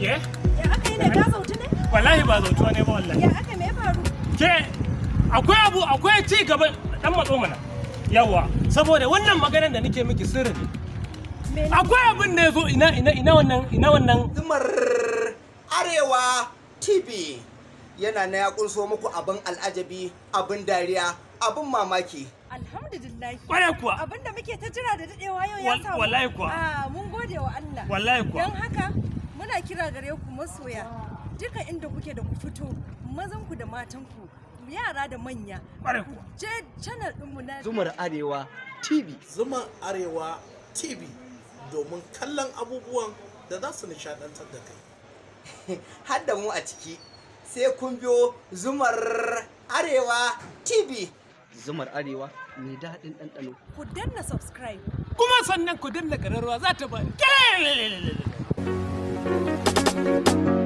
ke Ya aka yi ne ka zautu ne? wallahi ba zautuwa ne ba wallahi Ya aka me ya faru? ke akwai abu akwai ci gaba dan matso mana yawa saboda wannan maganar da nake miki sirri ne Me akwai abin da ya zo ina ina ina wannan ina wannan Zumar Arewa TV yana na ya kunso muku abin al'ajabi, abin dariya, abin mamaki. Alhamdulillah. kwarai kuwa Abinda muke ta jira da dadewa yau ya Wal- samu. wallahi kuwa. Ah, mun gode wa Allah. wallahi kuwa Don haka muna kira gare ku masoya duka inda kuke da ku fito mazanku da matanku yara da manya Ƙwarai ku kuwa. je channel ɗinmu na Zumar Arewa TV. Zuma Arewa TV domin kallon abubuwan da za su nishadantar da kai. Har da mu a ciki, sai kun biyo Zumar Arewa TV. Zumar Arewa mai daɗin ɗanɗano. ku danna subscribe kuma sannan ku danna ƙararrawa za ta ba